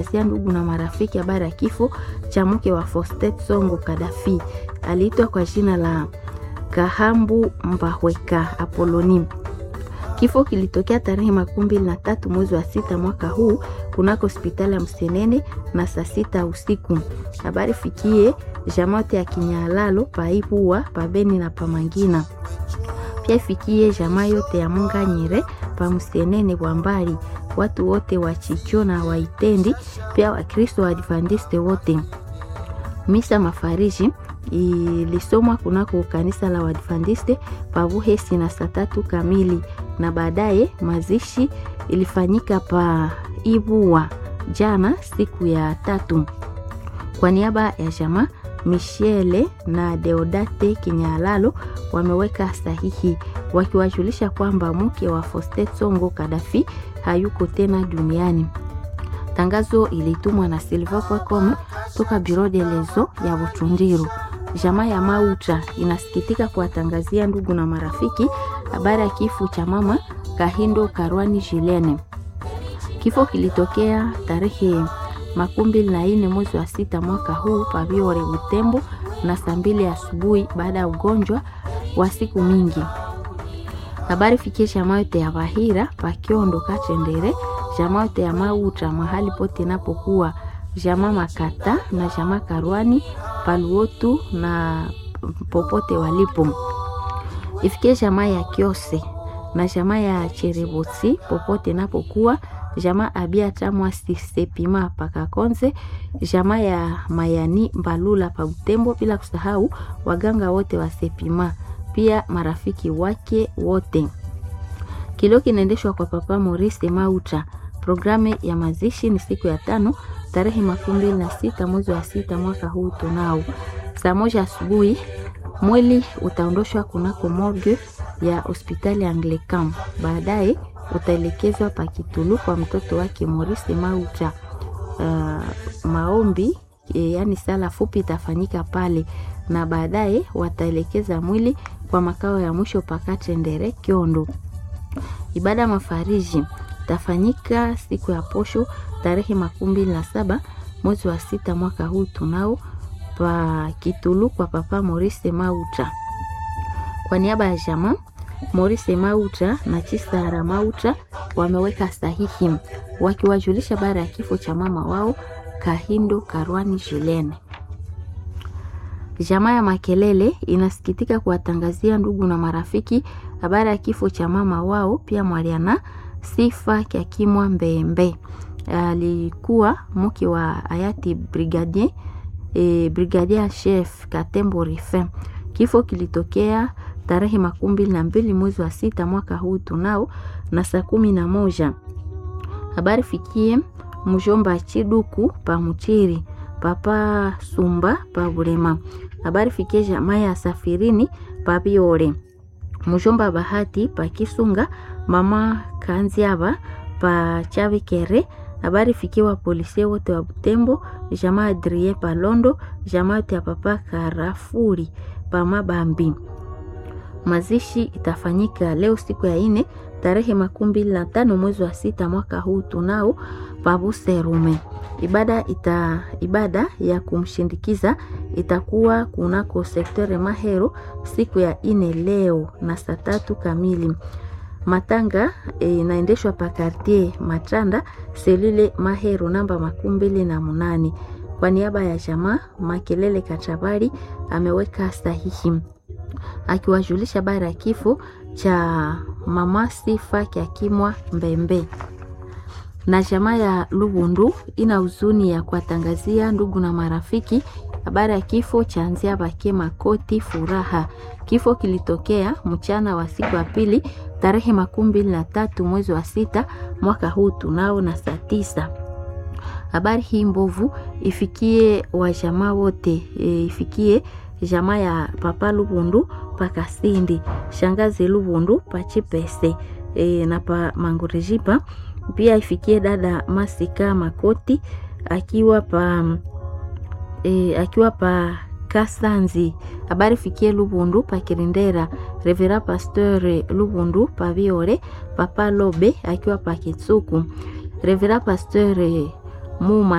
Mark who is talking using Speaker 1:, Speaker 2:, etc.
Speaker 1: sia ndugu na marafiki habari ya kifo cha mke wa Faustin Songo Kadafi. Aliitwa kwa jina la Kahambu Mbahweka Apoloni. Kifo kilitokea tarehe makumi mbili na tatu mwezi wa sita mwaka huu kunako hospitali ya Msenene na saa sita usiku. Habari fikie jamote ya Kinyalalo paipua pabeni na pamangina pia ifikie jamaa yote ya Munganyire pa Msenene kwa mbali, watu wote wa Chicho na Waitendi, pia Wakristo wa Adventiste wote. Misa mafariji ilisomwa kunako kanisa la Waadventiste pa Buhesi na saa tatu kamili, na baadaye mazishi ilifanyika pa Ibua jana siku ya tatu. Kwa niaba ya jamaa Michele na Deodate Kinyalalo wameweka sahihi wakiwajulisha kwamba mke wa Faustin Songo Kadafi hayuko tena duniani. Tangazo ilitumwa na silva.com toka Bureau de lezo ya Butundiru. Jamaa ya Mauta inasikitika kuwatangazia ndugu na marafiki habari ya kifo cha mama Kahindo Karwani Jilene. Kifo kilitokea tarehe makumi mbili na nne mwezi wa sita mwaka huu Paviore Butembo na saa mbili asubuhi baada ya ugonjwa wa siku mingi. Habari fikie jamaa yote ya Bahira Pakiondo Kachendere, jamaa yote ya Mauta mahali pote napokuwa jamaa Makata na jamaa Karwani Paluotu na popote walipo. Ifikie jamaa ya Kiose na jamaa ya Cherebotsi popote napokuwa jamaa abia tamwa sisepima pakakonze jamaa ya mayani mbalula pa Butembo, bila kusahau waganga wote wa sepima, pia marafiki wake wote. Kilio kinaendeshwa kwa Papa Maurice Mauta. Programu ya mazishi ni siku ya tano tarehe makumi mbili na sita mwezi wa sita mwaka huu tunao saa moja asubuhi. Mwili utaondoshwa kunako morgue ya hospitali Anglican, baadaye utaelekezwa Pakitulu kwa mtoto wake Maurice Mauta. Uh, maombi e, yani sala fupi itafanyika pale na baadaye wataelekeza mwili kwa makao ya mwisho Pakatendere Kiondo. Ibada mafariji tafanyika siku ya posho tarehe makumi mbili na saba mwezi wa sita mwaka huu tunao pa Kitulu kwa Papa Maurice Mauta. Kwa niaba ya jamaa Maurice Mauta na Chisara Mauta wameweka sahihi wakiwajulisha baada ya kifo cha mama wao Kahindo Karwani Jilene. Jamaa ya Makelele inasikitika kuwatangazia ndugu na marafiki habari ya kifo cha mama wao pia Mwaliana Sifa Kyakimwa Mbembe. Alikuwa mke wa hayati brigadier, e, brigadier chef Katembo Rifin. Kifo kilitokea tarehe makumi mbili na mbili mwezi wa sita mwaka huu tunao na saa kumi na moja. Habari fikie mjomba Chiduku pa Muchiri, papa Sumba pa Bulema. Habari fikie jamaa ya Safirini pa Biore, mjomba Bahati pa Kisunga, mama Kanziaba pa Chavikere. Habari fikie wa polisi wote wa Butembo, jamaa Adrie pa Londo, jamaa yote ya papa Karafuri pa Mabambi. Mazishi itafanyika leo siku ya ine tarehe makumi mbili na tano mwezi wa sita mwaka huu tunao pabuserume. Ibada, ita, ibada ya kumshindikiza itakuwa kunako sektore Mahero siku ya ine leo na saa tatu kamili. Matanga inaendeshwa e, pa kartier Matanda selule Mahero namba makumi mbili na munane. Kwa niaba ya jamaa Makelele Kachabari ameweka sahihi akiwajulisha habari ya kifo cha mama Sifa Kyakimwa Mbembe. Na jamaa ya Lubundu ina huzuni ya kuwatangazia ndugu na marafiki habari ya kifo cha Nzia Bake Makoti Furaha. Kifo kilitokea mchana wa siku ya pili tarehe makumi mbili na tatu mwezi wa sita mwaka huu tunao na saa tisa. Habari hii mbovu ifikie wajamaa wote e, ifikie jamaa ya papa Lubundu pa Kasindi, shangazi Lubundu pa Chipese e, na pa Mangurijipa. Pia ifikie dada Masika Makoti akiwa pa e, akiwa pa Kasanzi. Habari fikie Lubundu pa Kirindera, Revera Pasteur Lubundu pa Viore, papa Lobe akiwa pa Kitsuku, Revera Pasteur Muma